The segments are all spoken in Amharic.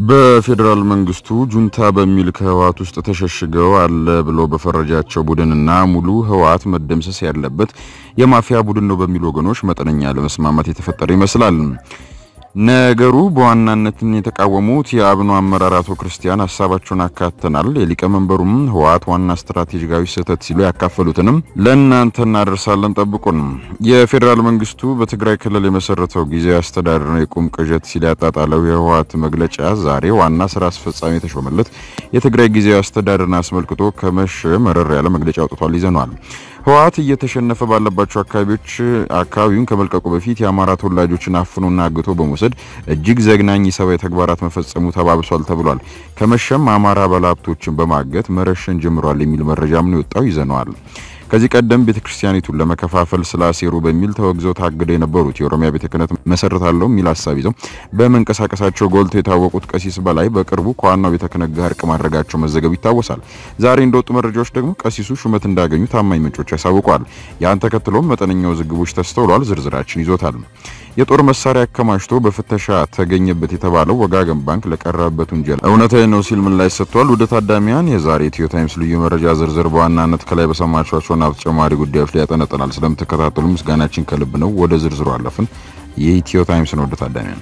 በፌዴራል መንግስቱ ጁንታ በሚል ከህወሓት ውስጥ ተሸሽገው አለ ብሎ በፈረጃቸው ቡድንና ሙሉ ህወሓት መደምሰስ ያለበት የማፊያ ቡድን ነው በሚሉ ወገኖች መጠነኛ ለመስማማት የተፈጠረ ይመስላል። ነገሩ በዋናነት የተቃወሙት የአብኑ አመራር አቶ ክርስቲያን ሀሳባቸውን አካተናል፣ የሊቀመንበሩም ህወሓት ዋና ስትራቴጂካዊ ስህተት ሲሉ ያካፈሉትንም ለእናንተ እናደርሳለን፣ ጠብቁን። የፌዴራል መንግስቱ በትግራይ ክልል የመሰረተው ጊዜያዊ አስተዳደር ነው የቁም ቅዠት ሲል ያጣጣለው የህወሓት መግለጫ ዛሬ ዋና ስራ አስፈጻሚ የተሾመለት የትግራይ ጊዜያዊ አስተዳደርን አስመልክቶ ከመሸ መረር ያለ መግለጫ አውጥቷል። ይዘነዋል። ህወሓት እየተሸነፈ ባለባቸው አካባቢዎች አካባቢውን ከመልቀቁ በፊት የአማራ ተወላጆችን አፍኖና አግቶ በመውሰድ እጅግ ዘግናኝ ሰብአዊ ተግባራት መፈጸሙ ተባብሷል ተብሏል። ከመሸም አማራ ባለሀብቶችን በማገት መረሸን ጀምሯል የሚል መረጃም ነው የወጣው። ይዘነዋል። ከዚህ ቀደም ቤተ ክርስቲያኒቱን ለመከፋፈል ስላሴሩ በሚል ተወግዘው ታግደው የነበሩት የኦሮሚያ ቤተ ክህነት መሰረታለሁ የሚል ሀሳብ ይዘው በመንቀሳቀሳቸው ጎልተው የታወቁት ቀሲስ በላይ በቅርቡ ከዋናው ቤተ ክህነት ጋር እርቅ ማድረጋቸው መዘገቡ ይታወሳል። ዛሬ እንደወጡ መረጃዎች ደግሞ ቀሲሱ ሹመት እንዳገኙ ታማኝ ምንጮች ያሳውቋል። ያን ተከትሎም መጠነኛ ውዝግቦች ተስተውሏል። ዝርዝራችን ይዞታል። የጦር መሳሪያ አከማችቶ በፍተሻ ተገኘበት የተባለው ወጋገን ባንክ ለቀረበበት ውንጀላ እውነታዊ ነው ሲል ምላሽ ሰጥቷል። ወደ ታዳሚያን የዛሬ ኢትዮ ታይምስ ልዩ መረጃ ዝርዝር በዋናነት ከላይ በሰማችኋቸውና በተጨማሪ ጉዳዮች ላይ ያጠነጥናል። ስለምትከታተሉ ምስጋናችን ከልብ ነው። ወደ ዝርዝሩ አለፍን። የኢትዮ ታይምስ ነው። ወደ ታዳሚያን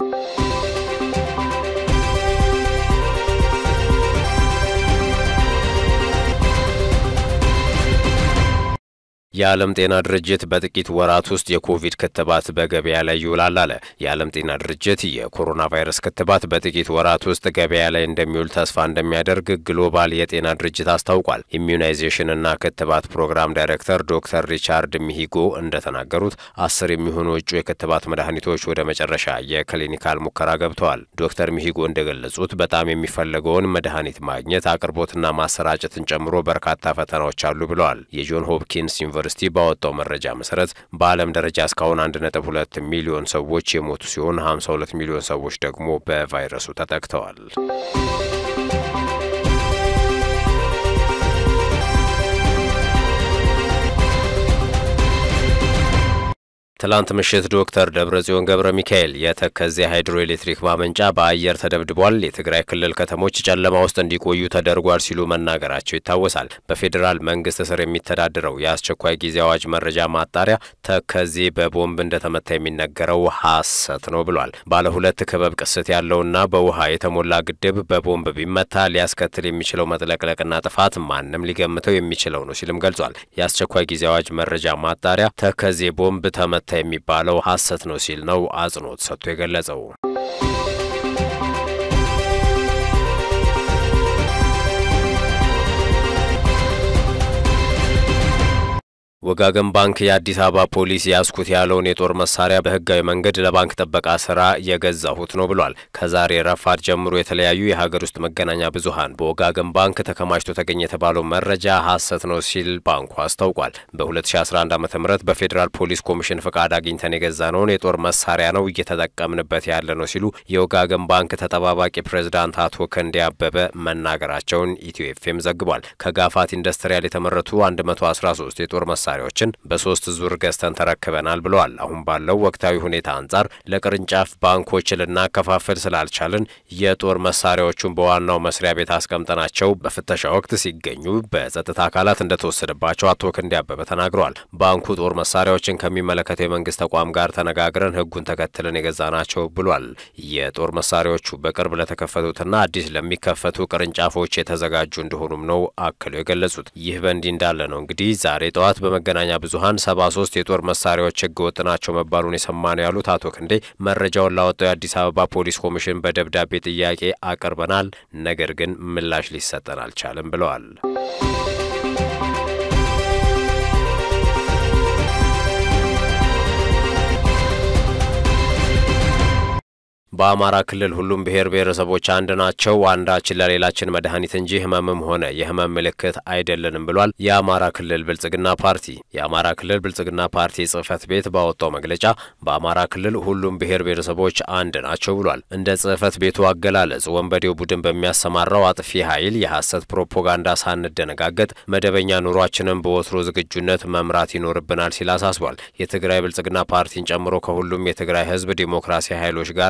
የዓለም ጤና ድርጅት በጥቂት ወራት ውስጥ የኮቪድ ክትባት በገበያ ላይ ይውላል አለ። የዓለም ጤና ድርጅት የኮሮና ቫይረስ ክትባት በጥቂት ወራት ውስጥ ገበያ ላይ እንደሚውል ተስፋ እንደሚያደርግ ግሎባል የጤና ድርጅት አስታውቋል። ኢሚዩናይዜሽንና ክትባት ፕሮግራም ዳይሬክተር ዶክተር ሪቻርድ ሚሂጎ እንደተናገሩት አስር የሚሆኑ እጩ የክትባት መድኃኒቶች ወደ መጨረሻ የክሊኒካል ሙከራ ገብተዋል። ዶክተር ሚሂጎ እንደገለጹት በጣም የሚፈለገውን መድኃኒት ማግኘት አቅርቦትና ማሰራጨትን ጨምሮ በርካታ ፈተናዎች አሉ ብለዋል። የጆን ሆፕኪንስ ዩኒቨርሲቲ ባወጣው መረጃ መሰረት በዓለም ደረጃ እስካሁን 1.2 ሚሊዮን ሰዎች የሞቱ ሲሆን 52 ሚሊዮን ሰዎች ደግሞ በቫይረሱ ተጠቅተዋል። ትላንት ምሽት ዶክተር ደብረጽዮን ገብረ ሚካኤል የተከዜ ሃይድሮ ኤሌክትሪክ ማመንጫ በአየር ተደብድቧል፣ የትግራይ ክልል ከተሞች ጨለማ ውስጥ እንዲቆዩ ተደርጓል ሲሉ መናገራቸው ይታወሳል። በፌዴራል መንግስት ስር የሚተዳደረው የአስቸኳይ ጊዜ አዋጅ መረጃ ማጣሪያ ተከዜ በቦምብ እንደተመታ የሚነገረው ሐሰት ነው ብሏል። ባለ ሁለት ክበብ ቅስት ያለውና በውሃ የተሞላ ግድብ በቦምብ ቢመታ ሊያስከትል የሚችለው መጥለቅለቅና ጥፋት ማንም ሊገምተው የሚችለው ነው ሲልም ገልጿል። የአስቸኳይ ጊዜ አዋጅ መረጃ ማጣሪያ ተከዜ ቦምብ ተመታ የሚባለው ሐሰት ነው ሲል ነው አጽንኦት ሰጥቶ የገለጸው። ወጋገን ባንክ የአዲስ አበባ ፖሊስ ያስኩት ያለውን የጦር መሳሪያ በህጋዊ መንገድ ለባንክ ጥበቃ ስራ የገዛሁት ነው ብሏል። ከዛሬ ረፋድ ጀምሮ የተለያዩ የሀገር ውስጥ መገናኛ ብዙኃን በወጋገን ባንክ ተከማችቶ ተገኘ የተባለው መረጃ ሐሰት ነው ሲል ባንኩ አስታውቋል። በ2011 ዓ ም በፌዴራል ፖሊስ ኮሚሽን ፍቃድ አግኝተን የገዛነውን የጦር መሳሪያ ነው እየተጠቀምንበት ያለ ነው ሲሉ የወጋገን ባንክ ተጠባባቂ ፕሬዝዳንት አቶ ክንዴ አበበ መናገራቸውን ኢትዮ ኤፍኤም ዘግቧል። ከጋፋት ኢንዱስትሪያል የተመረቱ 113 የጦር መሳሪያ መሳሪያዎችን በሶስት ዙር ገዝተን ተረክበናል ብለዋል። አሁን ባለው ወቅታዊ ሁኔታ አንጻር ለቅርንጫፍ ባንኮች ልናከፋፍል ስላልቻልን የጦር መሳሪያዎቹን በዋናው መስሪያ ቤት አስቀምጠናቸው በፍተሻ ወቅት ሲገኙ በጸጥታ አካላት እንደተወሰደባቸው አቶ ክንዴ አበበ ተናግረዋል። ባንኩ ጦር መሳሪያዎችን ከሚመለከተው የመንግስት ተቋም ጋር ተነጋግረን ሕጉን ተከትለን የገዛናቸው ብሏል። የጦር መሳሪያዎቹ በቅርብ ለተከፈቱትና አዲስ ለሚከፈቱ ቅርንጫፎች የተዘጋጁ እንደሆኑም ነው አክለው የገለጹት። ይህ በእንዲህ እንዳለ ነው እንግዲህ ዛሬ ጠዋት በመገናኛ ብዙኃን ሰባ ሶስት የጦር መሳሪያዎች ህገ ወጥ ናቸው መባሉን የሰማ ነው ያሉት አቶ ክንዴ መረጃውን ላወጣው የአዲስ አበባ ፖሊስ ኮሚሽን በደብዳቤ ጥያቄ አቅርበናል፣ ነገር ግን ምላሽ ሊሰጠን አልቻለም ብለዋል። በአማራ ክልል ሁሉም ብሔር ብሔረሰቦች አንድ ናቸው፣ አንዳችን ለሌላችን መድኃኒት እንጂ ህመምም ሆነ የህመም ምልክት አይደለንም ብሏል የአማራ ክልል ብልጽግና ፓርቲ። የአማራ ክልል ብልጽግና ፓርቲ ጽህፈት ቤት ባወጣው መግለጫ በአማራ ክልል ሁሉም ብሔር ብሔረሰቦች አንድ ናቸው ብሏል። እንደ ጽህፈት ቤቱ አገላለጽ ወንበዴው ቡድን በሚያሰማራው አጥፊ ኃይል የሐሰት ፕሮፓጋንዳ ሳንደነጋገጥ መደበኛ ኑሯችንን በወትሮ ዝግጁነት መምራት ይኖርብናል ሲል አሳስቧል። የትግራይ ብልጽግና ፓርቲን ጨምሮ ከሁሉም የትግራይ ህዝብ ዲሞክራሲ ኃይሎች ጋር ተቀናጅ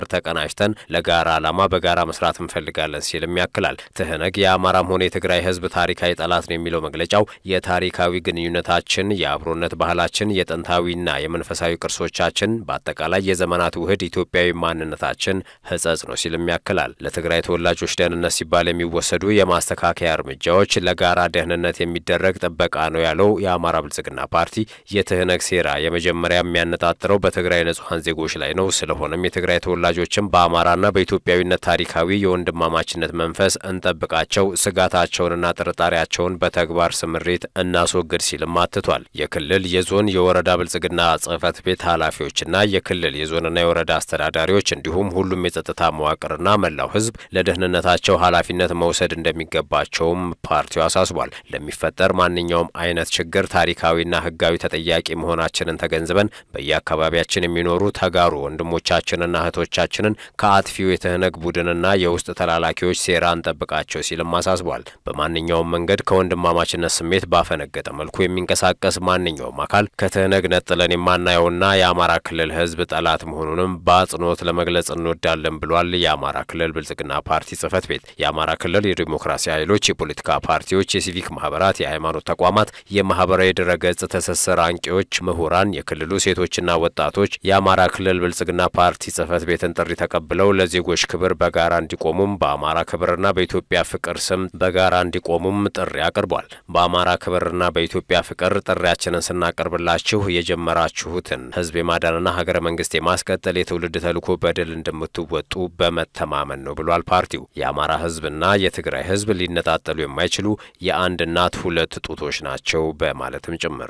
ተቀናጅተን ለጋራ ዓላማ በጋራ መስራት እንፈልጋለን ሲልም ያክላል። ትህነግ የአማራም ሆነ የትግራይ ህዝብ ታሪካዊ ጠላት ነው የሚለው መግለጫው የታሪካዊ ግንኙነታችን፣ የአብሮነት ባህላችን፣ የጥንታዊና የመንፈሳዊ ቅርሶቻችን፣ በአጠቃላይ የዘመናት ውህድ ኢትዮጵያዊ ማንነታችን ህጸጽ ነው ሲልም ያክላል። ለትግራይ ተወላጆች ደህንነት ሲባል የሚወሰዱ የማስተካከያ እርምጃዎች ለጋራ ደህንነት የሚደረግ ጥበቃ ነው ያለው የአማራ ብልጽግና ፓርቲ የትህነግ ሴራ የመጀመሪያ የሚያነጣጥረው በትግራይ ንጹሐን ዜጎች ላይ ነው። ስለሆነም የትግራይ ተወላጆችም በአማራና በኢትዮጵያዊነት ታሪካዊ የወንድማማችነት መንፈስ እንጠብቃቸው፣ ስጋታቸውንና ጥርጣሬያቸውን በተግባር ስምሪት እናስወግድ ሲልም አትቷል። የክልል የዞን የወረዳ ብልጽግና ጽህፈት ቤት ኃላፊዎችና የክልል የዞንና የወረዳ አስተዳዳሪዎች እንዲሁም ሁሉም የጸጥታ መዋቅርና መላው ህዝብ ለደህንነታቸው ኃላፊነት መውሰድ እንደሚገባቸውም ፓርቲው አሳስቧል። ለሚፈጠር ማንኛውም አይነት ችግር ታሪካዊና ህጋዊ ተጠያቂ መሆናችንን ተገንዝበን በየአካባቢያችን የሚኖሩ ተጋሩ ወንድሞቻችንና እህቶቻችንን ከአጥፊው የትህነግ ቡድንና የውስጥ ተላላኪዎች ሴራ እንጠብቃቸው ሲልም አሳስቧል። በማንኛውም መንገድ ከወንድማማችነት ስሜት ባፈነገጠ መልኩ የሚንቀሳቀስ ማንኛውም አካል ከትህነግ ነጥለን የማናየውና የአማራ ክልል ህዝብ ጠላት መሆኑንም በአጽንኦት ለመግለጽ እንወዳለን ብሏል። የአማራ ክልል ብልጽግና ፓርቲ ጽህፈት ቤት የአማራ ክልል የዲሞክራሲ ኃይሎች፣ የፖለቲካ ፓርቲዎች፣ የሲቪክ ማህበራት፣ የሃይማኖት ተቋማት፣ የማህበራዊ ድረገጽ ትስስር አንቂዎች፣ ምሁራን፣ የክልሉ ሴቶችና ወጣቶች የአማራ ክልል ብልጽግና ፓርቲ ጽህፈት ቤትን ጥሪ ተቀብለው ለዜጎች ክብር በጋራ እንዲቆሙም በአማራ ክብርና በኢትዮጵያ ፍቅር ስም በጋራ እንዲቆሙም ጥሪ አቅርቧል። በአማራ ክብርና በኢትዮጵያ ፍቅር ጥሪያችንን ስናቀርብላችሁ የጀመራችሁትን ህዝብ የማዳንና ሀገረ መንግስት የማስቀጠል የትውልድ ተልዕኮ በድል እንደምትወጡ በመተማመን ነው ብሏል። ፓርቲው የአማራ ህዝብና የትግራይ ህዝብ ሊነጣጠሉ የማይችሉ የአንድ እናት ሁለት ጡቶች ናቸው በማለትም ጭምር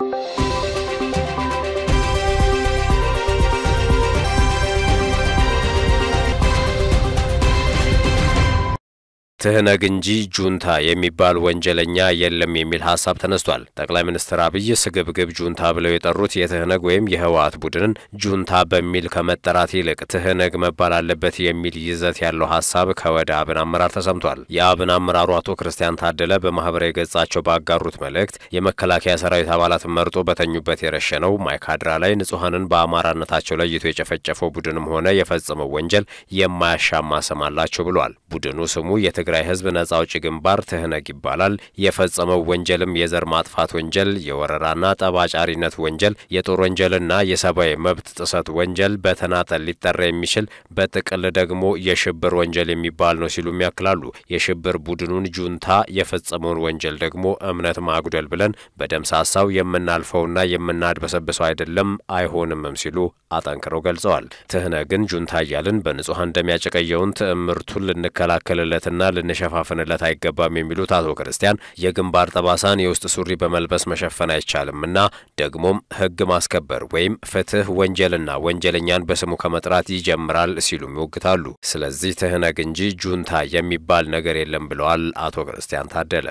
ትህነግ እንጂ ጁንታ የሚባል ወንጀለኛ የለም የሚል ሀሳብ ተነስቷል። ጠቅላይ ሚኒስትር አብይ ስግብግብ ጁንታ ብለው የጠሩት የትህነግ ወይም የህወሓት ቡድንን ጁንታ በሚል ከመጠራት ይልቅ ትህነግ መባል አለበት የሚል ይዘት ያለው ሀሳብ ከወደ አብን አመራር ተሰምቷል። የአብን አመራሩ አቶ ክርስቲያን ታደለ በማህበራዊ ገጻቸው ባጋሩት መልእክት የመከላከያ ሰራዊት አባላትን መርጦ በተኙበት የረሸነው ማይካድራ ላይ ንጹሐንን በአማራነታቸው ለይቶ የጨፈጨፈው ቡድንም ሆነ የፈጸመው ወንጀል የማያሻማ ስም አላቸው ብሏል። ቡድኑ ስሙ የትግራይ ህዝብ ነጻ አውጪ ግንባር ትህነግ ይባላል። የፈጸመው ወንጀልም የዘር ማጥፋት ወንጀል፣ የወረራና ጠባጫሪነት ወንጀል፣ የጦር ወንጀልና የሰብአዊ መብት ጥሰት ወንጀል በተናጠል ሊጠራ የሚችል በጥቅል ደግሞ የሽብር ወንጀል የሚባል ነው ሲሉም ያክላሉ። የሽብር ቡድኑን ጁንታ የፈጸመውን ወንጀል ደግሞ እምነት ማጉደል ብለን በደምሳሳው የምናልፈውና የምናድበሰብሰው አይደለም አይሆንምም ሲሉ አጠንክረው ገልጸዋል። ትህነግን ጁንታ እያልን በንጹሐን እንደሚያጨቀየውን ትዕምርቱን ልንከላከልለትና ልንሸፋፍንለት አይገባም የሚሉት አቶ ክርስቲያን የግንባር ጠባሳን የውስጥ ሱሪ በመልበስ መሸፈን አይቻልምና ደግሞም ሕግ ማስከበር ወይም ፍትህ ወንጀልና ወንጀለኛን በስሙ ከመጥራት ይጀምራል ሲሉም ይወግታሉ። ስለዚህ ትህነግ እንጂ ጁንታ የሚባል ነገር የለም ብለዋል አቶ ክርስቲያን ታደለ።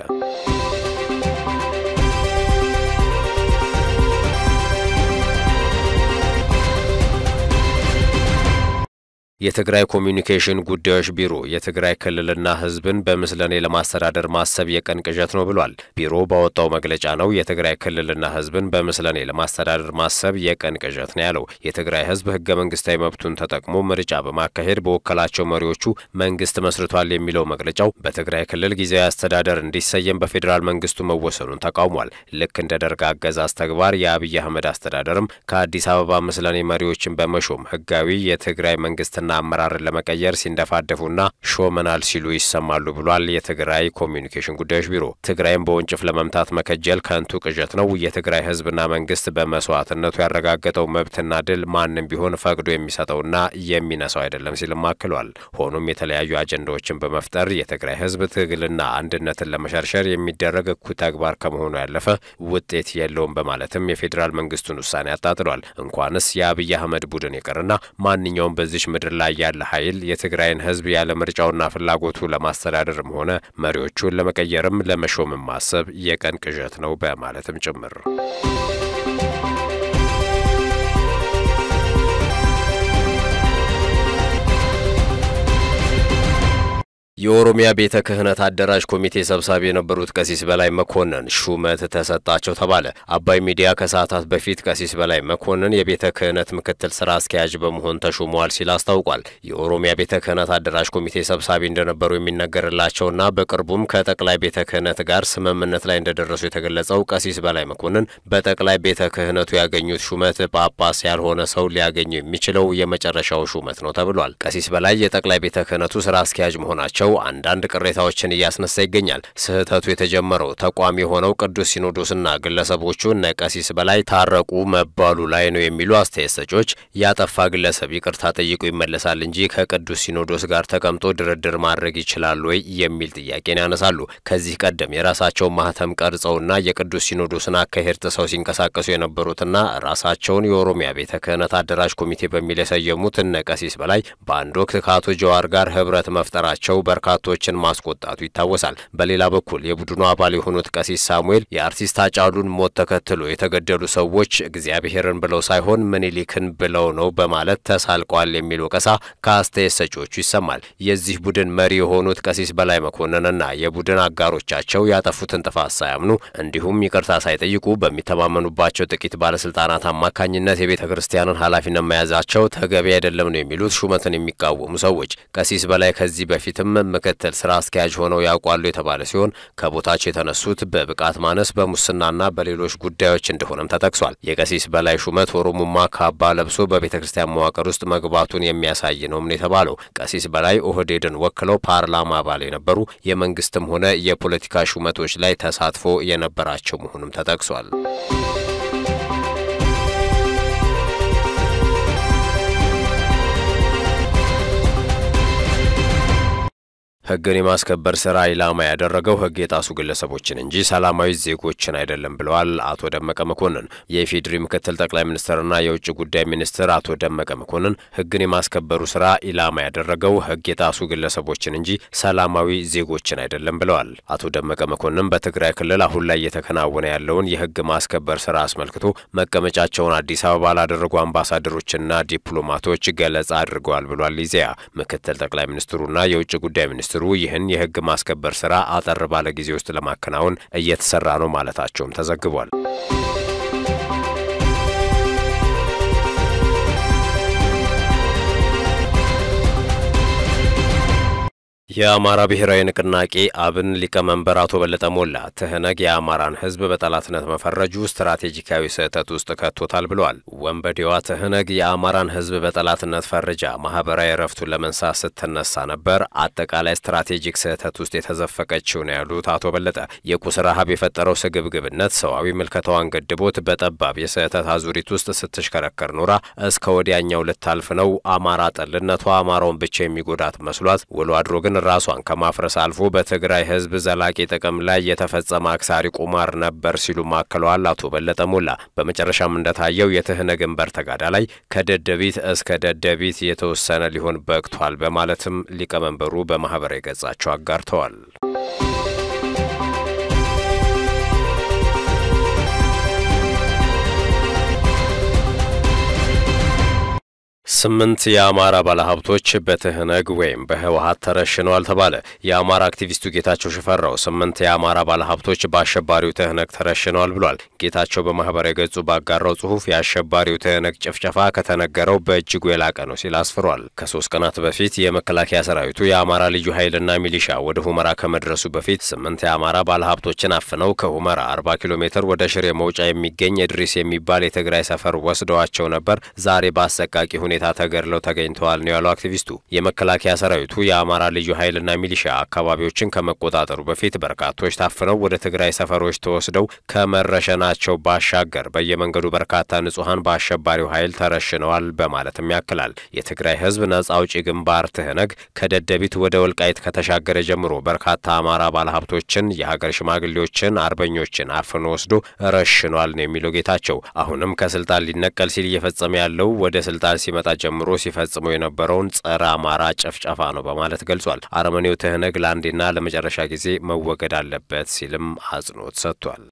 የትግራይ ኮሚዩኒኬሽን ጉዳዮች ቢሮ የትግራይ ክልልና ህዝብን በምስለኔ ለማስተዳደር ማሰብ የቀን ቅዠት ነው ብሏል። ቢሮ ባወጣው መግለጫ ነው የትግራይ ክልልና ህዝብን በምስለኔ ለማስተዳደር ማሰብ የቀን ቅዠት ነው ያለው። የትግራይ ህዝብ ህገ መንግስታዊ መብቱን ተጠቅሞ ምርጫ በማካሄድ በወከላቸው መሪዎቹ መንግስት መስርቷል የሚለው መግለጫው በትግራይ ክልል ጊዜያዊ አስተዳደር እንዲሰየም በፌዴራል መንግስቱ መወሰኑን ተቃውሟል። ልክ እንደ ደርግ አገዛዝ ተግባር የአብይ አህመድ አስተዳደርም ከአዲስ አበባ ምስለኔ መሪዎችን በመሾም ህጋዊ የትግራይ መንግስትና አመራርን ለመቀየር ሲንደፋደፉና ሾመናል ሲሉ ይሰማሉ ብሏል። የትግራይ ኮሚዩኒኬሽን ጉዳዮች ቢሮ ትግራይን በወንጭፍ ለመምታት መከጀል ከንቱ ቅዠት ነው። የትግራይ ህዝብና መንግስት በመስዋዕትነቱ ያረጋገጠው መብትና ድል ማንም ቢሆን ፈቅዶ የሚሰጠውና የሚነሳው አይደለም ሲልም አክሏል። ሆኖም የተለያዩ አጀንዳዎችን በመፍጠር የትግራይ ህዝብ ትግልና አንድነትን ለመሸርሸር የሚደረግ እኩይ ተግባር ከመሆኑ ያለፈ ውጤት የለውም በማለትም የፌዴራል መንግስቱን ውሳኔ አጣጥሏል። እንኳንስ የአብይ አህመድ ቡድን ይቅርና ማንኛውም በዚች ምድር ላይ ያለ ኃይል የትግራይን ህዝብ ያለ ምርጫውና ፍላጎቱ ለማስተዳደርም ሆነ መሪዎቹን ለመቀየርም ለመሾምም ማሰብ የቀን ቅዠት ነው በማለትም ጭምር የኦሮሚያ ቤተ ክህነት አደራጅ ኮሚቴ ሰብሳቢ የነበሩት ቀሲስ በላይ መኮንን ሹመት ተሰጣቸው ተባለ። አባይ ሚዲያ ከሰዓታት በፊት ቀሲስ በላይ መኮንን የቤተ ክህነት ምክትል ስራ አስኪያጅ በመሆን ተሹመዋል ሲል አስታውቋል። የኦሮሚያ ቤተ ክህነት አደራጅ ኮሚቴ ሰብሳቢ እንደነበሩ የሚነገርላቸውና በቅርቡም ከጠቅላይ ቤተ ክህነት ጋር ስምምነት ላይ እንደደረሱ የተገለጸው ቀሲስ በላይ መኮንን በጠቅላይ ቤተ ክህነቱ ያገኙት ሹመት ጳጳስ ያልሆነ ሰው ሊያገኙ የሚችለው የመጨረሻው ሹመት ነው ተብሏል። ቀሲስ በላይ የጠቅላይ ቤተ ክህነቱ ስራ አስኪያጅ መሆናቸው አንዳንድ ቅሬታዎችን እያስነሳ ይገኛል። ስህተቱ የተጀመረው ተቋም የሆነው ቅዱስ ሲኖዶስና ግለሰቦቹ እነ ቀሲስ በላይ ታረቁ መባሉ ላይ ነው የሚሉ አስተያየት ሰጪዎች ያጠፋ ግለሰብ ይቅርታ ጠይቆ ይመለሳል እንጂ ከቅዱስ ሲኖዶስ ጋር ተቀምጦ ድርድር ማድረግ ይችላል ወይ የሚል ጥያቄን ያነሳሉ። ከዚህ ቀደም የራሳቸውን ማህተም ቀርጸውና የቅዱስ ሲኖዶስን አካሄድ ጥሰው ሲንቀሳቀሱ የነበሩትና ራሳቸውን የኦሮሚያ ቤተ ክህነት አደራጅ ኮሚቴ በሚል የሰየሙት እነ ቀሲስ በላይ በአንድ ወቅት ከአቶ ጀዋር ጋር ህብረት መፍጠራቸው በርካቶችን ማስቆጣቱ ይታወሳል። በሌላ በኩል የቡድኑ አባል የሆኑት ቀሲስ ሳሙኤል የአርቲስት ሃጫሉን ሞት ተከትሎ የተገደሉ ሰዎች እግዚአብሔርን ብለው ሳይሆን ምኒልክን ብለው ነው በማለት ተሳልቀዋል የሚል ወቀሳ ከአስተያየት ሰጪዎቹ ይሰማል። የዚህ ቡድን መሪ የሆኑት ቀሲስ በላይ መኮንንና የቡድን አጋሮቻቸው ያጠፉትን ጥፋት ሳያምኑ እንዲሁም ይቅርታ ሳይጠይቁ በሚተማመኑባቸው ጥቂት ባለስልጣናት አማካኝነት የቤተ ክርስቲያንን ኃላፊነት መያዛቸው ተገቢ አይደለም ነው የሚሉት ሹመትን የሚቃወሙ ሰዎች። ቀሲስ በላይ ከዚህ በፊትም ምክትል ስራ አስኪያጅ ሆነው ያውቋሉ የተባለ ሲሆን ከቦታቸው የተነሱት በብቃት ማነስ በሙስናና በሌሎች ጉዳዮች እንደሆነም ተጠቅሷል። የቀሲስ በላይ ሹመት ኦሮሙማ ካባ ለብሶ በቤተ ክርስቲያን መዋቅር ውስጥ መግባቱን የሚያሳይ ነውም ነው የተባለው። ቀሲስ በላይ ኦህዴድን ወክለው ፓርላማ አባል የነበሩ የመንግስትም ሆነ የፖለቲካ ሹመቶች ላይ ተሳትፎ የነበራቸው መሆኑም ተጠቅሷል። ሕግን የማስከበር ስራ ኢላማ ያደረገው ሕግ የጣሱ ግለሰቦችን እንጂ ሰላማዊ ዜጎችን አይደለም ብለዋል አቶ ደመቀ መኮንን። የኢፌዴሪ ምክትል ጠቅላይ ሚኒስትርና የውጭ ጉዳይ ሚኒስትር አቶ ደመቀ መኮንን ሕግን የማስከበሩ ስራ ኢላማ ያደረገው ሕግ የጣሱ ግለሰቦችን እንጂ ሰላማዊ ዜጎችን አይደለም ብለዋል። አቶ ደመቀ መኮንን በትግራይ ክልል አሁን ላይ እየተከናወነ ያለውን የሕግ ማስከበር ስራ አስመልክቶ መቀመጫቸውን አዲስ አበባ ላደረጉ አምባሳደሮችና ዲፕሎማቶች ገለጻ አድርገዋል ብሏል። ኢዜአ ምክትል ጠቅላይ ሚኒስትሩና የውጭ ጉዳይ ሚኒስትሩ ይህን የህግ ማስከበር ስራ አጠር ባለ ጊዜ ውስጥ ለማከናወን እየተሰራ ነው ማለታቸውም ተዘግቧል። የአማራ ብሔራዊ ንቅናቄ አብን ሊቀመንበር አቶ በለጠ ሞላ ትህነግ የአማራን ህዝብ በጠላትነት መፈረጁ ስትራቴጂካዊ ስህተት ውስጥ ከቶታል ብለዋል። ወንበዴዋ ትህነግ የአማራን ህዝብ በጠላትነት ፈርጃ ማህበራዊ እረፍቱን ለመንሳት ስትነሳ ነበር አጠቃላይ ስትራቴጂክ ስህተት ውስጥ የተዘፈቀችው ነው ያሉት አቶ በለጠ የቁስ ረሃብ የፈጠረው ስግብግብነት ሰዋዊ ምልከታዋን ገድቦት በጠባብ የስህተት አዙሪት ውስጥ ስትሽከረከር ኖራ እስከ ወዲያኛው ልታልፍ ነው። አማራ ጠልነቷ አማራውን ብቻ የሚጎዳት መስሏት ውሎ አድሮ ግን ራሷን ከማፍረስ አልፎ በትግራይ ህዝብ ዘላቂ ጥቅም ላይ የተፈጸመ አክሳሪ ቁማር ነበር ሲሉ ማክለዋል አቶ በለጠ ሞላ። በመጨረሻም እንደታየው የትህነግን በር ተጋዳ ላይ ከደደቢት እስከ ደደቢት የተወሰነ ሊሆን በቅቷል በማለትም ሊቀመንበሩ በማህበራዊ ገጻቸው አጋርተዋል። ስምንት የአማራ ባለሀብቶች በትህነግ ወይም በህወሀት ተረሽነዋል ተባለ። የአማራ አክቲቪስቱ ጌታቸው ሽፈራው ስምንት የአማራ ባለሀብቶች በአሸባሪው ትህነግ ተረሽነዋል ብሏል። ጌታቸው በማህበራዊ ገጹ ባጋራው ጽሁፍ የአሸባሪው ትህነግ ጭፍጨፋ ከተነገረው በእጅጉ የላቀ ነው ሲል አስፍሯል። ከሶስት ቀናት በፊት የመከላከያ ሰራዊቱ የአማራ ልዩ ኃይልና ሚሊሻ ወደ ሁመራ ከመድረሱ በፊት ስምንት የአማራ ባለሀብቶችን አፍነው ከሁመራ አርባ ኪሎ ሜትር ወደ ሽሬ መውጫ የሚገኝ እድሪስ የሚባል የትግራይ ሰፈር ወስደዋቸው ነበር። ዛሬ በአሰቃቂ ሁኔታ ተገድለው ተገኝተዋል ነው ያለው አክቲቪስቱ። የመከላከያ ሰራዊቱ የአማራ ልዩ ኃይልና ሚሊሻ አካባቢዎችን ከመቆጣጠሩ በፊት በርካቶች ታፍነው ወደ ትግራይ ሰፈሮች ተወስደው ከመረሸናቸው ባሻገር በየመንገዱ በርካታ ንጹሐን በአሸባሪው ኃይል ተረሽነዋል በማለትም ያክላል። የትግራይ ህዝብ ነጻ አውጪ ግንባር ትህነግ ከደደቢት ወደ ወልቃይት ከተሻገረ ጀምሮ በርካታ አማራ ባለሀብቶችን፣ የሀገር ሽማግሌዎችን፣ አርበኞችን አፍኖ ወስዶ ረሽኗል ነው የሚለው ጌታቸው። አሁንም ከስልጣን ሊነቀል ሲል እየፈጸመ ያለው ወደ ስልጣን ሲመጣ ጀምሮ ሲፈጽመው የነበረውን ጸረ አማራ ጭፍጨፋ ነው በማለት ገልጿል። አረመኔው ትህነግ ለአንዴና ለመጨረሻ ጊዜ መወገድ አለበት ሲልም አጽንኦት ሰጥቷል።